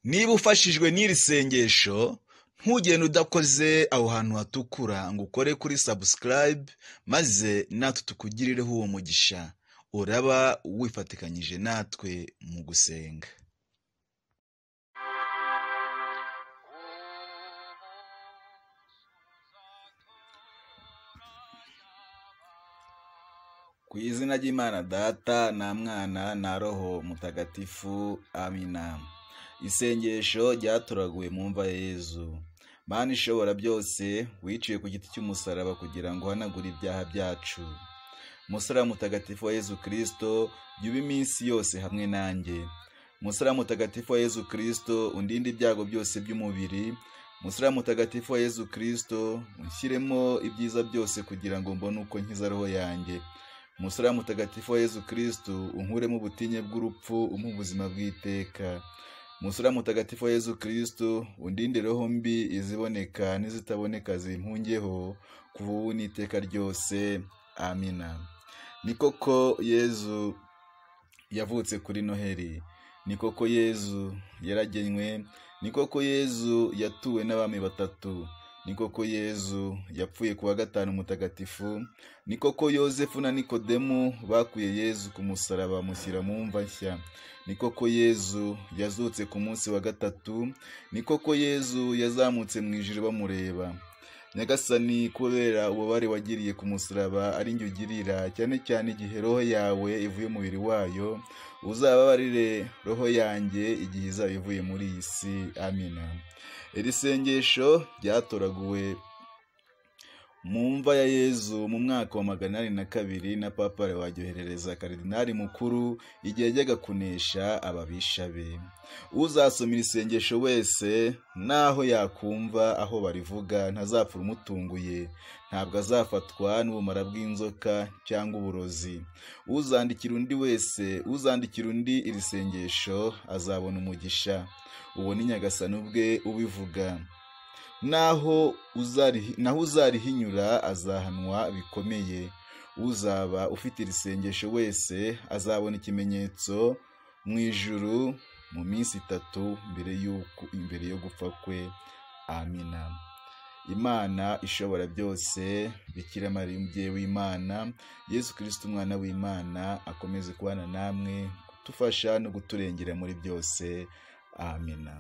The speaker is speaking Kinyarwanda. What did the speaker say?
niba ufashijwe n'iri sengesho ntugende udakoze aho hantu hatukura ngo ukore kuri subscribe maze natwe tukugirireho uwo mugisha uraba wifatikanyije natwe mu gusenga ku izina ry'imana data nta mwana na roho mutagatifu amina isengesho ryaturaguwe mu mva ya yezu mana ishobora byose wiciwe ku giti cy'umusaraba kugira ngo uhanagure ibyaha byacu musaraba mutagatifu wa yezu kirisito jya iminsi yose hamwe nanjye musaraba mutagatifu wa yezu kirisito undinde ibyago byose by'umubiri musaraba mutagatifu wa yezu kirisito unshyiremo ibyiza byose kugira ngo mbone uko nkiza roho yanjye umusaraba mutagatifu wa yezu kirisito unkuremo ubutinye bw'urupfu umuha ubuzima bw'iteka umusaraba mutagatifu wa yezu kirisito undinde roho mbi iziboneka n'izitaboneka zimpungeho kuva ubu n'iteka ryose amina ni koko yezu yavutse kuri noheli ni koko yezu yaragenywe ni koko yezu yatuwe n'abami batatu ni koko yezu yapfuye ku wa gatanu mutagatifu ni koko yosefu na nikodemu bakuye yezu ku musaraba bamushyira mu mva nshya ni koko yezu yazutse ku munsi wa gatatu ni koko yezu yazamutse mu ijoro bamureba nyagasani kubera ububabare wagiriye ku musaraba ari njye ugirira cyane cyane igihe roho yawe ivuye umubiri wayo uzababarire roho yanjye igihe izaba ivuye muri iyi si amina iri sengesho ryatoraguwe mu mva ya yezu mu mwaka wa magana inani na kabiri na papa waryoherereza karidinari mukuru igihe ajyaga kunesha ababisha be uzasoma iri sengesho wese n'aho yakumva aho barivuga ntazapfa umutunguye ntabwo azafatwa n'ubumara bw'inzoka cyangwa uburozi uzandikira undi wese uzandikira undi iri sengesho azabona umugisha uwo ni nyagasani ubwe ubivuga naho uzarihinyura azahanwa bikomeye uzaba ufite iri sengesho wese azabona ikimenyetso mu ijuru mu minsi itatu mbere yo gupfa kwe amina imana ishobora byose bikira mariya umubyeyi w'imana yesu kirisiti umwana w'imana akomeze kubana namwe kudufasha no kuturengera muri byose amina